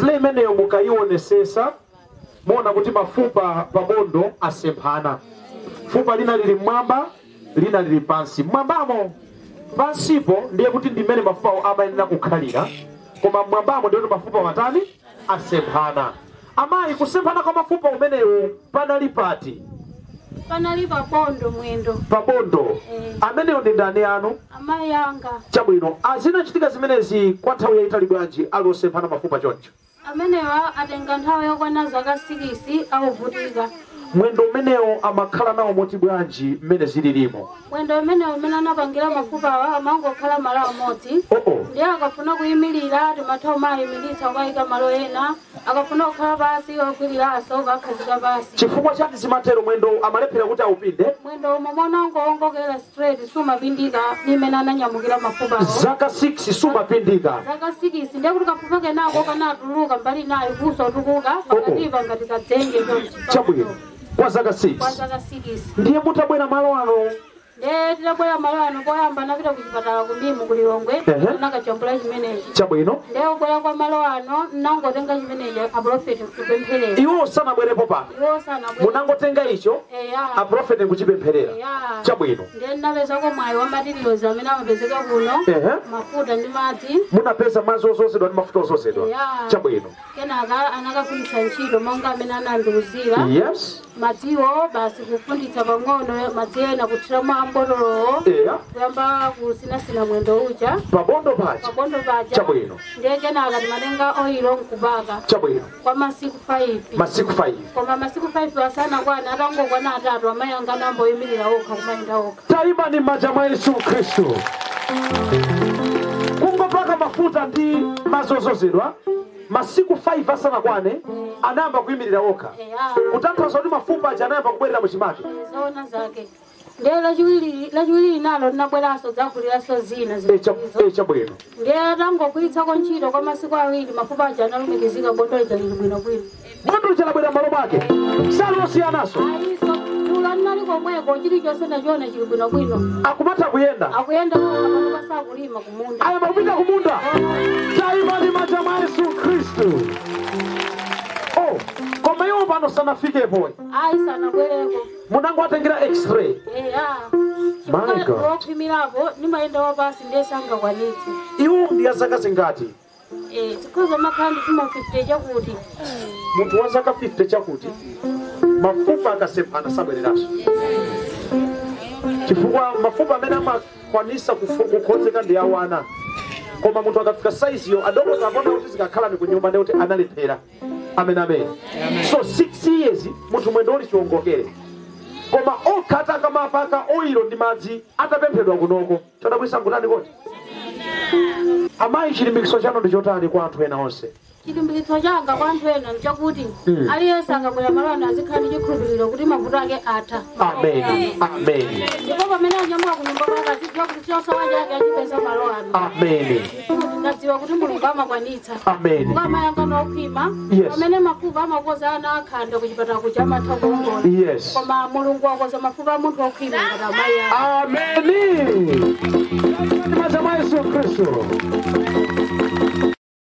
x-ray imeneyo mukayionesesa muona kuti mafupa pabondo asemphana fupa lina lili mmwamba lina lili pansi mmwambamo pansipo ndiye kuti ndimene mafupawo amayenera kukhalira koma mmwambamo ndiye kuti mafupa matani asemphana amayi kusemphana kwa mafupa umenewu panali pati panali pabondo mwendo pabondo Eh. ameneyo ndi ndani anu amayi anga chabwino azinachitika zimenezi kwa nthawi yayitali bwanji ali osemphana mafupa choncho amenewa atenga nthawi yokwana zaka 6 akuvutika mwendo umenewo amakhala nawo moti bwanji mmene zililimo mwendo umene umene anapangira mafupawa amangokhala malo amodzi oo ndiye akafuna kuyimirira timatha umayimiritsa ukayika malo ena akafuna kukhala pasi ogwirira asoka akhazika pasi chifukwa chati zimatero mwendo amalephera kuti awupinde mwendo umwe monangowongokera straight sumapindika nimene ananyamukira mafupawo zaka 6 sumapindika zaka 6 ndiye kuti kafupa kenako kanatuluka mbali nayo kusotukuka pakatipa ngati kadzenge chabwino kwa zaka kwa 6 zaka 6 ndiye mutabwera malo ano ndiye titabwera malo ano koyamba anapita ku chipatala kumimu kulilongwe Ehe. anakajambula chimenechi chabwino ndiye kubwera kwa malo ano nangotenga chimenechi aprofeti kupempherera iwo sanabwerepo pano iwo sanabwera munangotenga icho eya aprofeti nkuchipempherera eya chabwino ndiye ndinapezako mwayi wa matiriyozi amene amapezeka kuno ehe mafuta ndi madzi munapeza madzi ozozedwa ndi mafuta ozozedwa eya chabwino kenaka anakafunditsa ntchito monga amene anandiuzira yes madziwo basi kufunditsa pang'ono madzi ena kuthiramo ambotolowo eya kuyamba kusinasina mwendo uja pabondo paja pabondo paja chabwino ndiye kenaka timatenga oyilo nkubaka chabwino kwa masiku 5 masiku 5 koma masiku 5 asanakwana atangokwana atatu amayi anga amboyimirira okha kumayenda okha tayima ni m'manja mwa yesu khristu kungopaka mafuta ndi madzi ozozedwa masiku 5 asanakwane anayamba kuyimirira okha eya kutanthauza kuti mafupa aja anayamba kubwerera muchimake zoona zake ndiye lachiwiri lachiwiri nalo linabweranso dzakuliranso zina Eh, cha- zizo eh, chabwino ndiye atangogwiritsako ntchito kwa masiku awiri mafupa aja analumikizika bondo lija lili bwinobwino bondo lichalabwera malo mwake salosiyanaso ayiso tulo linali komweko chilichonse nachiona chili bwinobwino akumatha kuyenda akuyenda kapano pasakulima kumunda ayamba kupita kumunda tayima ni m'manja mwa yesu khristu oh koma iwo pano sanafikepo ayi sanabwereko munangowatengera x-ray eya My God. wokhwimirapo nimayenda wapasi ndiye sangakwanitse iwo ndi ya zaka zingati tikhoza makhala ndi chuma 50 chakuti munthu wa zaka 50 chakuti mafupa akasemphana sabwereranso chifukwa mafupa amene amakwanisa kufu- kukhozeka ndi awana koma munthu akafika saiziyo adokota apona kuti zikakhala ni kunyumba ndi kuti analephera amene amene so 6 years munthu mwendo uli chiwongokere koma okhata akamapaka oyilo ndi madzi atapemphedwa kunoko chodabwisa nkutani koti amayi chilimbikitso chanu ndi chotani kwa anthu ena onse chilimbikitso changa kwa anthu ena nchakuti Mm. aliyense akabwera malano azikhala ndi chikhulupiriro kuti mavuto ake atha amen amen ndipo pamene anyamuka kunyumba kwake azidziwa kuti chosowa chake achipeza malo ano amen kuti ndadziwa kuti mulungu amakwanitsa amen kukamayanga nokhwima Yes. pamene mafupa amakoza ana akhanda kuchipatala kuja amatha kuongola yes koma mulungu wakoza mafupa a munthu okhwima ngati amayi ake ameni m'manja mwa yesu khristu